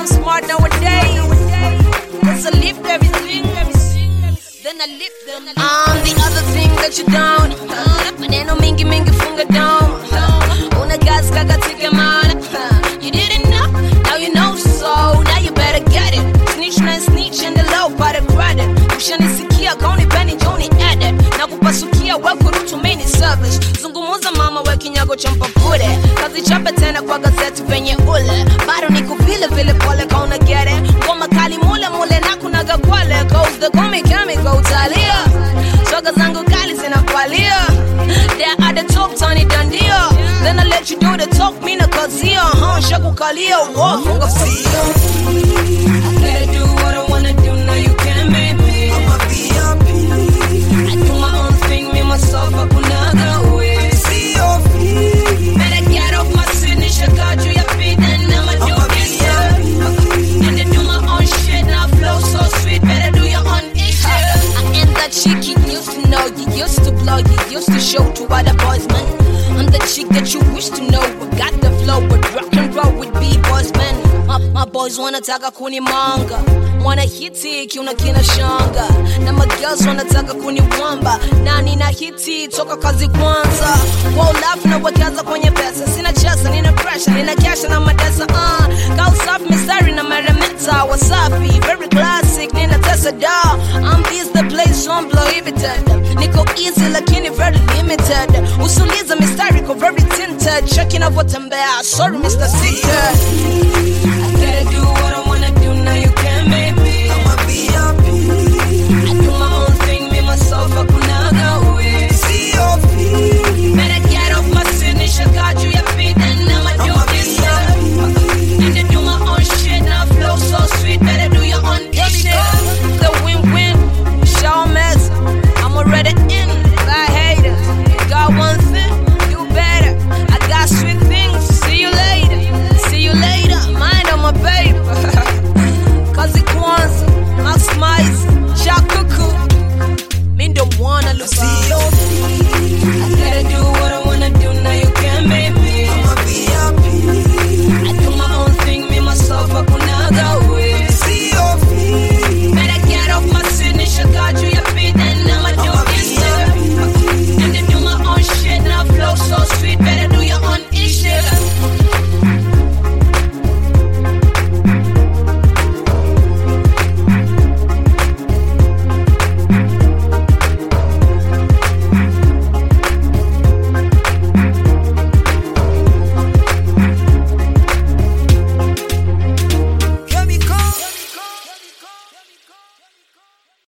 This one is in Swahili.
I'm smart nowadays. Cause I live everything. Then I live them. I'm the other thing that you don't. Maneno mingi mingi funga down. Una gas kakatika mana. You didn't know, now you know so. Now you better get it. Snitch na snitch and the low part of credit. Ushanisikia kauni penny joni edit. Na kupasukia we kurutu maini service. Zungumuza mama we kinyago cha mpapure. Kazi chape tena kwa gazeti penye ule. Bado niko vile vile pole kauna get it. Ngoma kali mule mule na kunaga kwale. Cause the gummy chemical utalia. Soga zangu kali zinapalia. There at the top tani dandia. Then I let you do the talk mina kazia. Huh, shakukalia. Whoa, funga fia. I gotta do what I wanna do, now you can't make me. I do my own thing, me myself, hakunaga way. Better get off my signature, got you your feet, and I'ma do this, yeah. And I do my own shit, now flow so sweet, better do your own issue. I am that chick you used to know, you used to blow, you used to show to other boys, man. I'm the chick that you wish to know, we got the flow, with rock and roll with B-boys, man. My, my boys wanataka kunimanga mwana hiti kiuna kina shanga na magirls wanataka kuniwamba na nina hiti toka kazi kwanza wolafu na wekaza kwenye pesa sina chesa nina pressure nina kesha na madesa uh. kausafi mistari na meremeta wasafi very classic nina tesa da I'm this the place on prohibited niko easy lakini very limited usuliza mistari ko very tinted check inavyotembea sorry Mr. Seated I gotta do